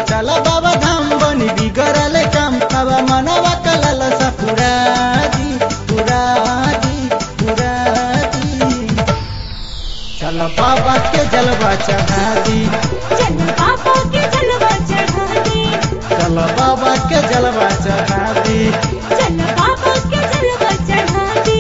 चल बाबा धाम बनी बिगड़ल काम बाबा मनवा कलल सा पूरा दी पूरा दी पूरा दी चल बाबा के जलवा चढ़ा दी चल बाबा के जलवा चढ़ा दे चल बाबा के जलवा चढ़ा दी चल बाबा के जलवा चढ़ा दे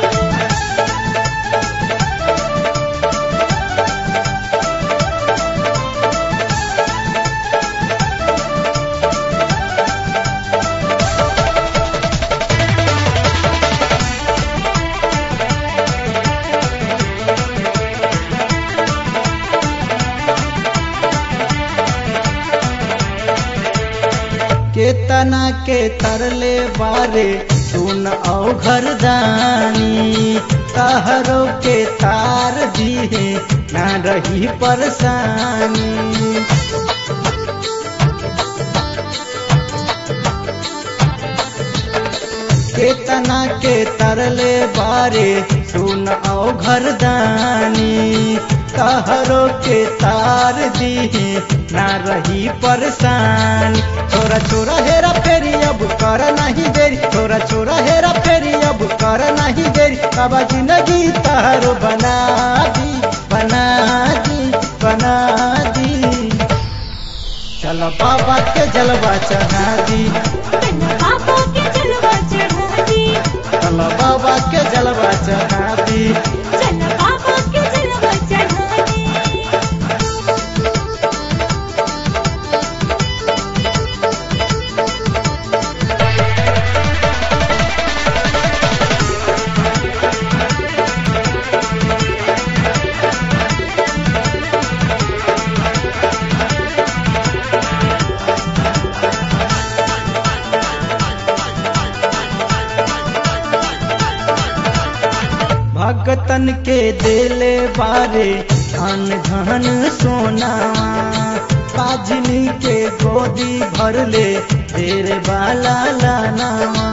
केतना के तरले बारे सुन औ घरदानी तहरो के तार दिए ना रही परेशानी केतना के तरले बारे सुन औ घरदानी तहरो के तार दिए ना रही परेशान छोरा छोरा हेरा फेरी अब कर नहीं देरी छोरा छोरा हेरा फेरी अब कर नहीं देरी बाबा जिंदगी तहरो बना दी बना दी बना दी चलो बाबा के जलवा चढ़ा दी चल बाबा के जलवा चढ़ा दे चलो बाबा के जलवा चढ़ा दी चल बाबा के जलवा चढ़ा दे भगतन के देले बारे धन धन सोना पाजनी के गोदी भरले तेरे बाला लाना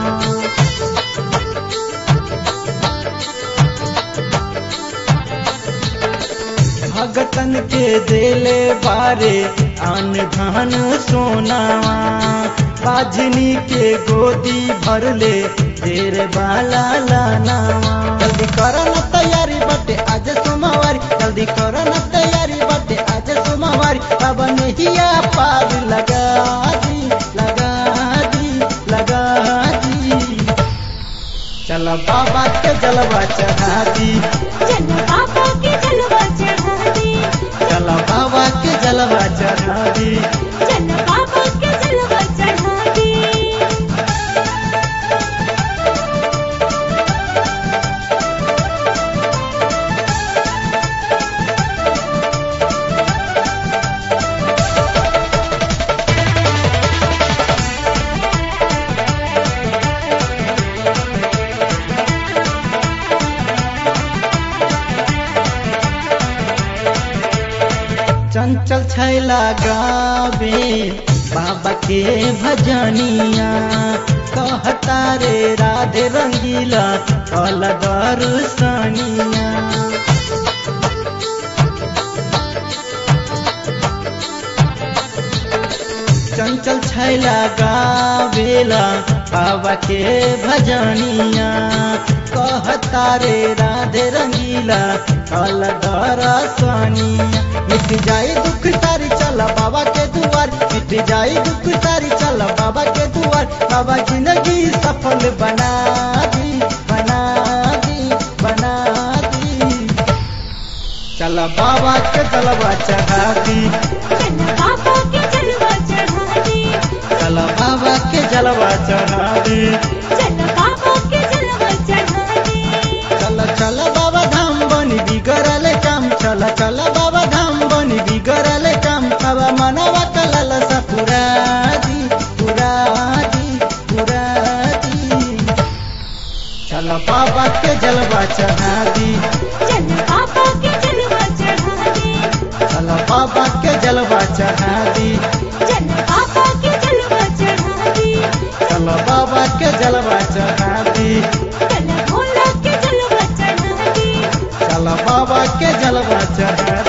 भगतन के देले बारे अन धन सोना पाजनी के गोदी भरले तेरे बाला लाना जल्दी कर न तैयारी बटे आज सोमवारी जल्दी कर न तैयारी बटे आज सोमवारी अब नहिया पार लगा दी लगा दी लगा दी चल बाबा के जलवा चढ़ा दी चल बाबा के जलवा चढ़ा दे चल बाबा के जलवा चढ़ा दी चल बाबा के जलवा चढ़ा दे चंचल छैला गावे बाबा के भजनिया कहता रे राधे रंगीला कल दर्शनिया चंचल छैला गावेला बाबा के भजनिया कहता रे राधे रंगीला कल दरसनिया मिट जाए दुख सारी चल बाबा के दुआर मिट जाए दुख सारी चल बाबा के दुआर बाबा जिंदगी सफल बना दी बना दी बना दी चल बाबा के जलवा चढ़ा दी चल बाबा के जलवा चढ़ा दे चल बाबा के जलवा चढ़ा दी चल बाबा के जलवा चढ़ा दे चल चल बाबा धाम बनी बिगड़ल काम चल चल बाबा धाम बनी बिगड़ल काम बाबा मनवा कलल सा पूरा दी पूरा दी पूरा दी चल बाबा के जलवा चढ़ा दी चल बाबा के जलवा चढ़ा दे चल बाबा के जलवा चढ़ा दी चल बाबा के जलवा चढ़ा दे चल बाबा के जलवा चढ़ा दी चल भोला के जलवा चढ़ा दे चल बाबा के जलवा चढ़ा